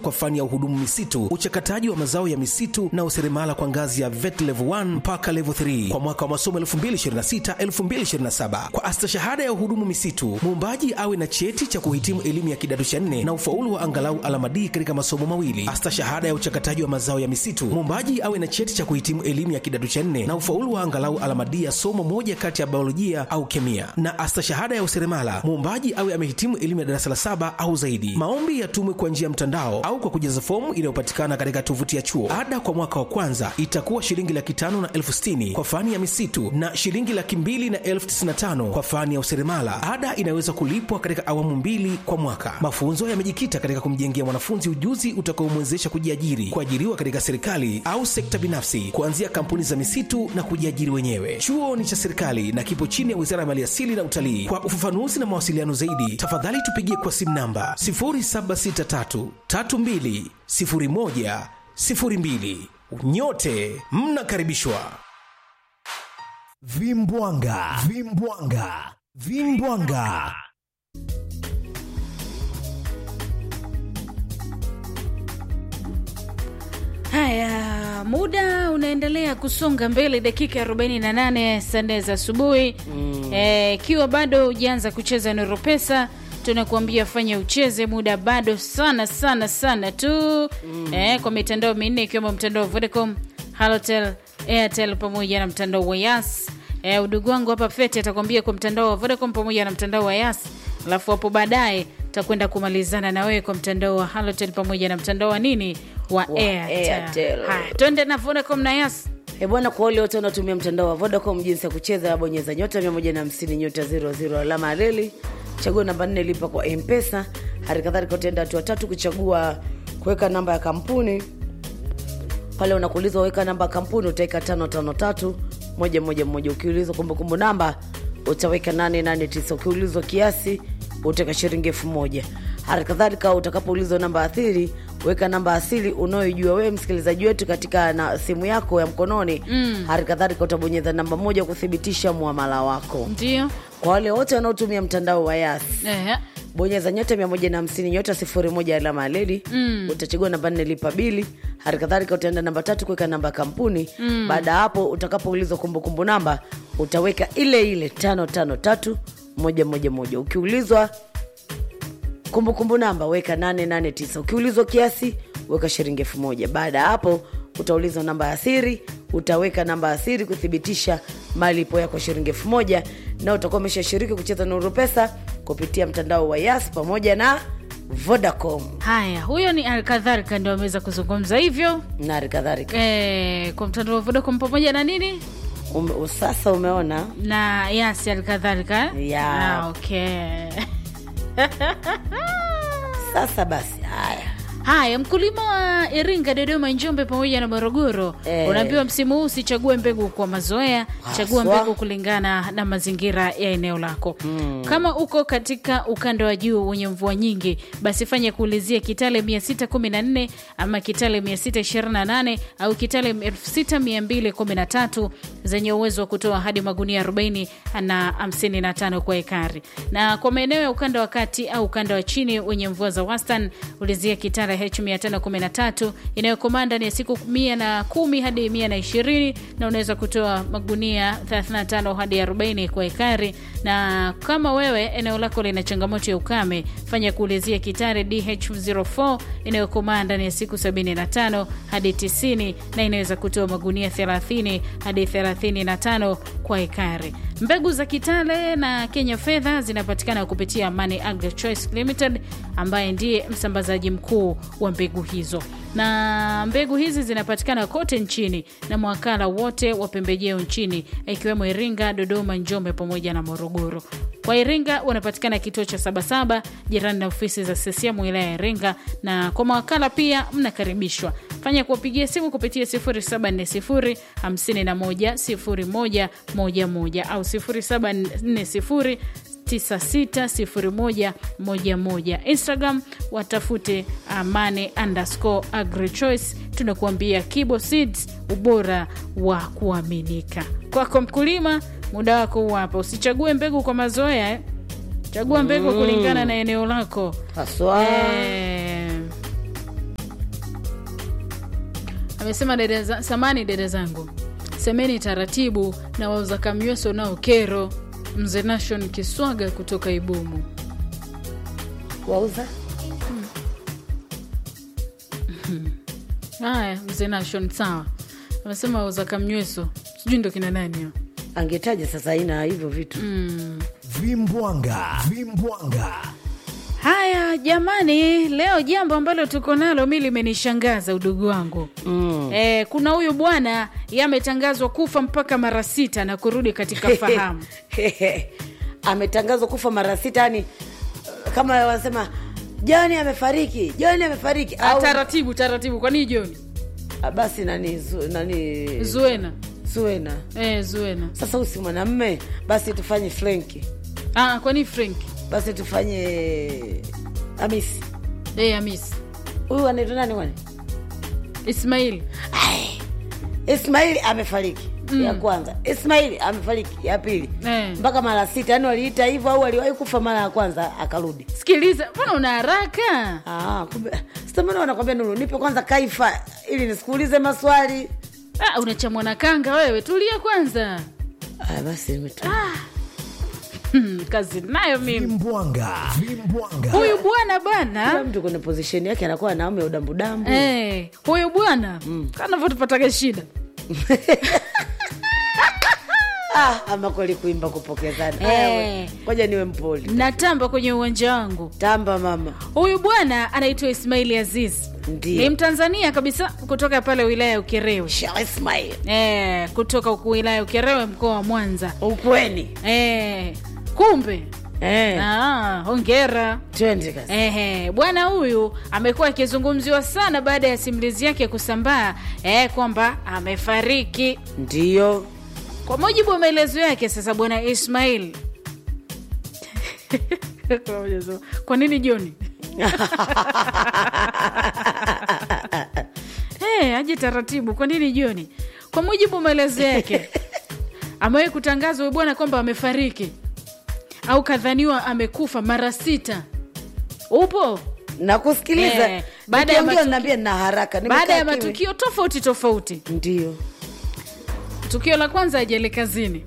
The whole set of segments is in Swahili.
kwa fani ya uhudumu misitu, uchakataji wa mazao ya misitu na useremala kwa ngazi ya VET level 1 mpaka level 3 kwa mwaka wa masomo 2026-2027. Kwa astashahada ya uhudumu misitu, muombaji awe na cheti cha kuhitimu elimu ya kidato cha nne na ufaulu wa angalau alama D katika masomo mawili. Astashahada ya uchakataji wa mazao ya misitu, muombaji awe na cheti cha kuhitimu elimu ya kidato cha nne na ufaulu wa angalau alama D ya somo moja kati ya biolojia au kemia. Na astashahada ya useremala, muombaji awe amehitimu elimu ya darasa la saba au zaidi. Maombi yatumwe kwa njia ya mtandao au kwa kujaza fomu inayopatikana katika tovuti ya chuo. Ada kwa mwaka wa kwanza itakuwa shilingi laki tano na elfu sitini kwa fani ya misitu na shilingi laki mbili na elfu tisini na tano kwa fani ya useremala. Ada inaweza kulipwa katika awamu mbili kwa mwaka. Mafunzo yamejikita katika kumjengea mwanafunzi ujuzi utakaomwezesha kujiajiri, kuajiriwa katika serikali au sekta binafsi, kuanzia kampuni za misitu na kujiajiri wenyewe. Chuo ni cha serikali na kipo chini ya Wizara ya Maliasili na Utalii. Kwa ufafanuzi na mawasiliano zaidi, tafadhali tupigie kwa simu namba 0763 32 01 02. Nyote mnakaribishwa. Vimbwanga, vimbwanga, vimbwanga. Haya, muda unaendelea kusonga mbele, dakika 48 saa nne za asubuhi ikiwa mm. E, bado hujaanza kucheza Nuru Pesa, tunakuambia fanya ucheze, muda bado sana sana sana tu mm. E, kwa mitandao minne ikiwemo mtandao wa Vodacom, Halotel, Airtel pamoja na mtandao wa Yas. E, udugu wangu hapa Fete atakwambia kwa mtandao wa Vodacom pamoja na mtandao wa Yas, alafu hapo baadaye takwenda kumalizana na wewe kwa mtandao wa Halotel pamoja na mtandao wa nini wa, Wa Airtel. Airtel. Haya, twende na Vodacom na Yas. E bwana, kwa wale wote wanaotumia mtandao wa Vodacom, jinsi ya kucheza, bonyeza nyota 150 nyota 00 alama ya reli, chagua namba 4 lipa kwa M-Pesa. Hali kadhalika utaenda hatua tatu kuchagua kuweka namba ya kampuni. Pale unakuulizwa weka namba ya kampuni, utaweka 553 moja moja moja. Ukiulizwa kumbukumbu namba utaweka 889. Ukiulizwa kiasi utaweka shilingi elfu moja. Hali kadhalika utakapoulizwa namba athiri weka namba asili unayoijua wewe msikilizaji wetu katika na simu yako ya mkononi mm. Hali kadhalika utabonyeza namba moja kuthibitisha muamala wako. Ndio. Kwa wale wote wanaotumia mtandao wa Yas Ehe. bonyeza nyota 150 nyota 01 alama ya leli mm. utachagua namba nne lipa bili. Hali kadhalika utaenda namba tatu kuweka namba ya kampuni mm. Baada ya hapo utakapoulizwa kumbukumbu namba utaweka ile ile tano tano tatu moja moja moja. Ukiulizwa kumbukumbu namba weka 889 ukiulizwa kiasi weka shilingi elfu moja baada ya hapo utaulizwa namba ya siri utaweka namba ya siri kuthibitisha malipo yako shilingi elfu moja na utakuwa umeshashiriki kucheza nuru pesa kupitia mtandao wa yas pamoja na vodacom Haya, huyo ni Alkadhalika ndio ameweza kuzungumza hivyo na hali kadhalika e, kwa mtandao wa Vodacom pamoja na nini Ume, sasa umeona na Yas Alkadhalika. Ya. Ah, okay. sasa basi haya Haya, mkulima wa Iringa, Dodoma, Njombe pamoja na Morogoro Eh. unaambiwa msimu huu usichague mbegu kwa mazoea, chagua Haswa. mbegu kulingana na mazingira ya eneo lako. Kama uko katika ukanda wa juu wenye mvua nyingi, basi fanya kuulizia Kitale 614 ama Kitale 628 au Kitale 6213 zenye uwezo wa kutoa hadi magunia 40 na 55 kwa ekari. Na kwa maeneo ya ukanda wa kati au ukanda wa chini wenye mvua za wastani, ulizia Kitale H513 inayokomaa ndani ya siku 110 hadi 120 na unaweza kutoa magunia 35 hadi 40 kwa ekari. Na kama wewe eneo lako lina changamoto ya ukame, fanya kuulizia Kitare DH04 inayokomaa ndani ya siku 75 hadi 90 na inaweza kutoa magunia 30 hadi 35 kwa ekari. Mbegu za Kitale na Kenya Fedha zinapatikana kupitia Money Agri Choice Limited ambaye ndiye msambazaji mkuu wa mbegu hizo, na mbegu hizi zinapatikana kote nchini na mwakala wote wa pembejeo nchini ikiwemo Iringa, Dodoma, Njombe pamoja na Morogoro. Kwa Iringa wanapatikana kituo cha Sabasaba jirani na ofisi za CCM wilaya ya Iringa, na kwa mawakala pia mnakaribishwa. Fanya kuwapigia simu kupitia 0740 51 01 11 au 0740 960111 Instagram watafute amane underscore agrichoice. Tunakuambia Kibo Seeds, ubora wa kuaminika. Kwako mkulima, muda wako huu hapa. Usichague mbegu kwa mazoea eh. Chagua mbegu kulingana na eneo lako haswa eh. amesema dada za, samani dada zangu semeni taratibu na wauza kamyweso nao kero mzee nation kiswaga kutoka ibumu wauza haya mzee nation sawa amesema wauza kamnyweso sijui ndo kina nani hao. angetaja sasa aina hivyo vitu Vimbwanga. Vimbwanga. haya jamani leo jambo ambalo tuko nalo mi limenishangaza udugu wangu mm. e, kuna huyu bwana yametangazwa kufa mpaka mara sita na kurudi katika fahamu ametangazwa kufa mara sita yani kama wanasema joni amefariki joni amefariki Ah, au taratibu taratibu kwanii joni Ah, basi nani zu, nani zuena suena e, zuena sasa usi mwanamme basi tufanye frenki ah, kwani frank basi tufanye hamisi e, amis huyu anaitwa nani kwani ismail ismaili amefariki mm. ya kwanza ismaili amefariki ya pili Eh. mpaka mara sita yani waliita hivyo au aliwahi kufa mara ya kwanza akarudi sikiliza mbona una haraka Ah, kumbe sitamana wanakwambia nuru nipe kwanza kaifa ili nisikuulize maswali ah, unachamwa na kanga wewe tulia kwanza ah, basi nimetu- hmm, kazi nayo mimi Vimbwanga. Vimbwanga. huyu bwana kila bwana mtu kwenye position yake anakuwa naume udambudambu Eh, huyu bwana mm. kanavyotupataga shida ah, ama kweli kuimba kupokezana Eh. Aya, we, ngoja niwe mpoli natamba kwenye uwanja wangu tamba mama huyu bwana anaitwa ismaili aziz Ndiyo. ni mtanzania kabisa kutoka pale wilaya ya ukerewe Shah Ismail e, kutoka huku wilaya ya ukerewe mkoa wa mwanza ukweni e, kumbe eh, ah, hongera twende kasi Ehe, bwana huyu amekuwa akizungumziwa sana baada ya simulizi yake kusambaa eh, kwamba amefariki. ndiyo Kwa mujibu wa maelezo yake, sasa bwana Ismail kwa nini Joni? hey, aje taratibu. Kwa nini Joni? Kwa mujibu wa maelezo yake, amewahi kutangazwa huyu bwana kwamba amefariki au kadhaniwa amekufa mara sita. Upo? nakusikiliza Eh, baada ya Nikiongea matuki- naambia nina haraka baada ya nimekaa kimya. matukio tofauti tofauti. ndiyo Tukio la kwanza, ajali kazini,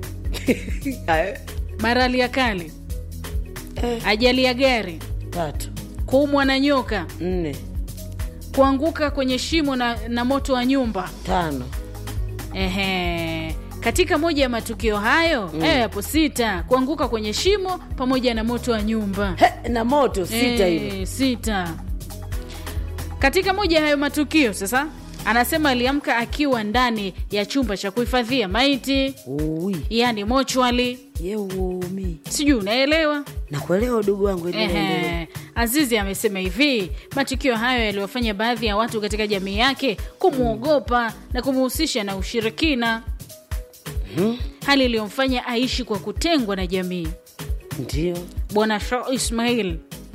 marali ya kali, Eh. ajali ya gari, tatu kuumwa na nyoka, nne kuanguka kwenye shimo na, na moto wa nyumba. tano Ehe. Katika moja ya matukio hayo mm. yapo sita, kuanguka kwenye shimo pamoja na moto wa nyumba He, na moto sita Eh, hilo sita. Katika moja ya hayo matukio sasa, anasema aliamka akiwa ndani ya chumba cha kuhifadhia maiti, Ui, yaani mochwali. yeumi Sijui unaelewa? nakuelewa udugu wangu endelea. Ehe. Azizi amesema hivi, matukio hayo yaliwafanya baadhi ya watu katika jamii yake kumwogopa na kumuhusisha na ushirikina, hali iliyomfanya aishi kwa kutengwa na jamii. ndio Bwana Shah Ismail.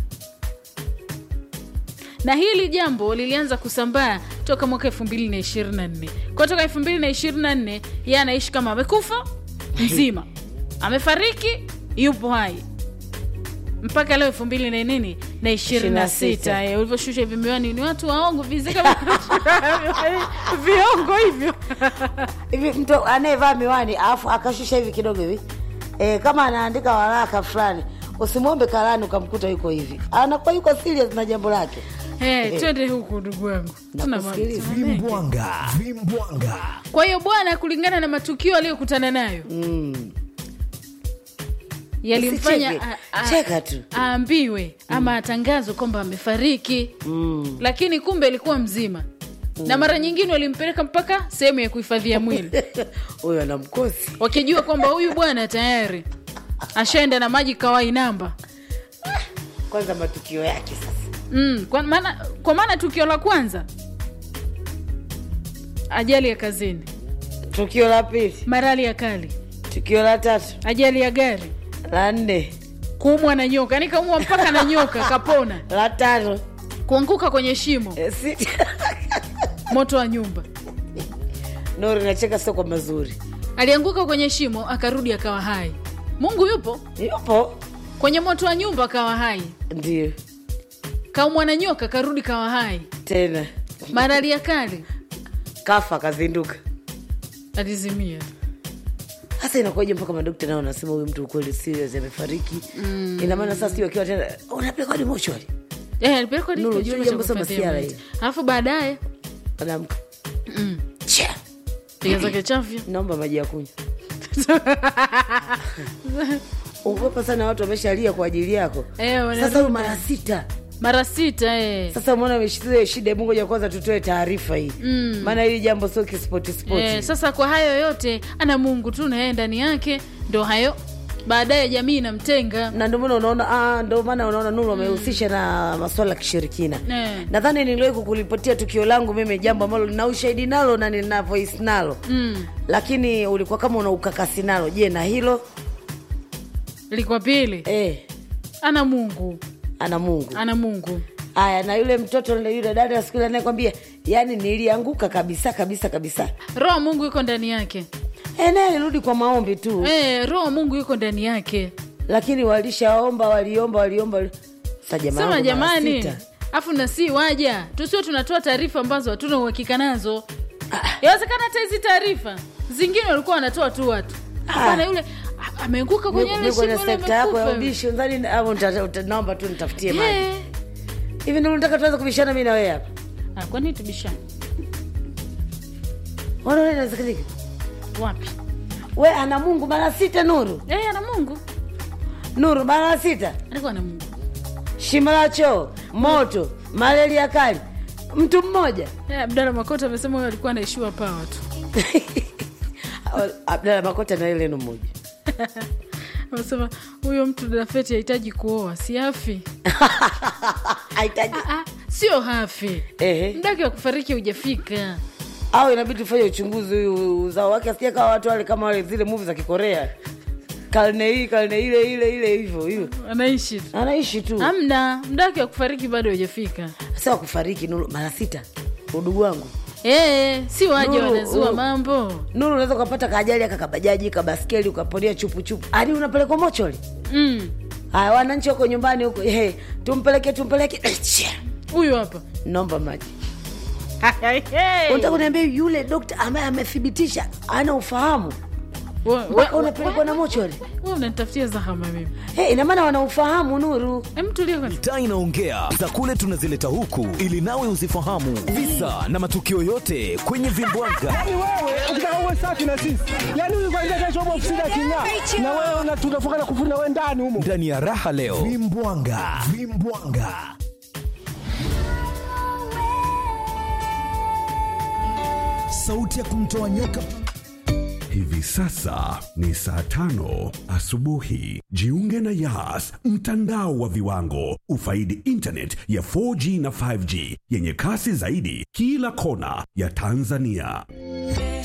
Na hili jambo lilianza kusambaa toka mwaka 2024. Kwa toka 2024 yeye anaishi kama amekufa mzima, amefariki, yupo hai mpaka leo elfu mbili na nini na ishirini na sita Eh, ulivyoshusha hivi miwani ni watu waongo vizika viongo hivyo hivi mtu anayevaa miwani alafu akashusha hivi kidogo hivi e, kama anaandika waraka fulani usimwombe karani ukamkuta yuko hivi anakuwa yuko serious na jambo lake Eh, twende huku ndugu wangu Tuna ma- Nakusikiliza. tuna mengi. Vimbwanga. Vimbwanga. kwa hiyo bwana kulingana na matukio aliyokutana nayo mm. yalimfanya Usicheke. a- a- Cheka tu. aambiwe ama atangazwe kwamba amefariki Mm. lakini kumbe alikuwa mzima na mara nyingine walimpeleka mpaka sehemu ya kuhifadhia mwili huyo ana mkosi wakijua kwamba huyu bwana tayari ashaenda na maji kawai namba kwanza matukio yake sasa mm, kwa maana kwa maana tukio la kwanza ajali ya kazini tukio la pili marali ya kali tukio la tatu ajali ya gari la nne kuumwa na nyoka yani kaumwa mpaka na nyoka kapona la tano kuanguka kwenye shimo e, sita moto wa nyumba nori nacheka sio kwa mazuri alianguka kwenye shimo akarudi akawa hai mungu yupo yupo kwenye moto wa nyumba akawa hai ndio kaumwa na nyoka karudi kawa hai tena marali ya kali kafa kazinduka alizimia hasa inakuwaje mpaka madokta nao wanasema huyu mtu ukweli serious amefariki mm. ina maana sasa sio akiwa tena unapeleka hadi mochwari Eh, alipelekwa hadi Nuru, kwenye jua chumba cha jambo sio kuhifadhia masiara maiti. hii. alafu baadaye anaamka Che, piga zake chafya naomba maji ya kunywa ugopa sana watu wameshalia kwa ajili yako Eh, wanarudi. sasa huyu mara sita mara sita eh. sasa umeona ameshikilia shida hebu ngoja kwanza tutoe taarifa hii maana hili jambo sio kispoti spoti Eh, sasa kwa hayo yote ana mungu tu na yeye ndani yake ndo hayo baadaye jamii inamtenga na ndio maana unaona ah, ndio maana unaona Nuru amehusisha na masuala ya kishirikina Eh. nadhani niliwahi kukulipotia tukio langu mimi jambo ambalo nina ushahidi nalo na nina voice nalo mm. lakini ulikuwa kama una ukakasi nalo je na hilo likwa pili eh, ana mungu ana mungu ana mungu aya na yule mtoto na yule dada siku ile anayekwambia yani nilianguka kabisa kabisa kabisa roho mungu yuko ndani yake e, naye alirudi kwa maombi tu eh, roho mungu yuko ndani yake lakini walishaomba waliomba waliomba wali- Sasa jamaa sema wangu mara jamani sita. afu na si waja tusio tunatoa taarifa ambazo hatuna uhakika nazo yawezekana hata hizi taarifa zingine walikuwa wanatoa tu watu hapana yule a- ameanguka kwenye ile Mimi kwenye shimo ile sekta yako ya amekufa. udishi nadhani au nita- uta- naomba tu nitafutie maji Eh. hivi ndio nataka tuanze kubishana mimi na wewe hapa Ah, kwani tubishane Unaona inawezekanika wapi we ana mungu mara sita nuru eh, ana mungu nuru mara sita alikuwa na mungu shimo la choo moto malaria kali mtu mmoja eh, abdala makota amesema huyo alikuwa anaishiwa pawa tu abdala makota na ile neno moja amesema huyo mtu dafeti hahitaji kuoa si hafi Haitaji- ah, ah, sio hafi Ehe. mdaki wa kufariki hujafika au inabidi tufanye uchunguzi huyu uzao wake asija kawa watu wale kama wale zile muvi za kikorea karne hii karne ile ile ile hivyo hivyo anaishi tu anaishi tu amna mdaki wa kufariki bado hujafika sawa kufariki nuru mara sita udugu wangu Eh, si waje Nuru, wanazua uh. mambo nuru unaweza ukapata kaajali aka kabajaji kabaskeli ukaponea chupuchupu hadi unapelekwa mocholi Mm, haya wananchi wako nyumbani huko hey, tumpeleke tumpeleke huyu hapa naomba maji unataka kuniambia yule dokta ambaye amethibitisha ana ufahamu We- we- mpaka unapelekwa na we- mocholi we unanitafutia zahama mimi hey, ina maana wana ufahamu nuru Em, tulia kwanza. taa inaongea za kule tunazileta huku ili nawe uzifahamu visa na matukio yote kwenye vimbwanga Yaani wewe ukitaka uwe safi na sisi, yaani huyu kwanza kesho upo ofisini aking'aa, na wewe una- tunafunga na kufuri na wewe ndani humo. ndani ya raha leo vimbwanga vimbwanga sauti ya kumtoa nyoka Hivi sasa ni saa tano asubuhi. Jiunge na Yas, mtandao wa viwango. Ufaidi internet ya 4G na 5G yenye kasi zaidi kila kona ya Tanzania.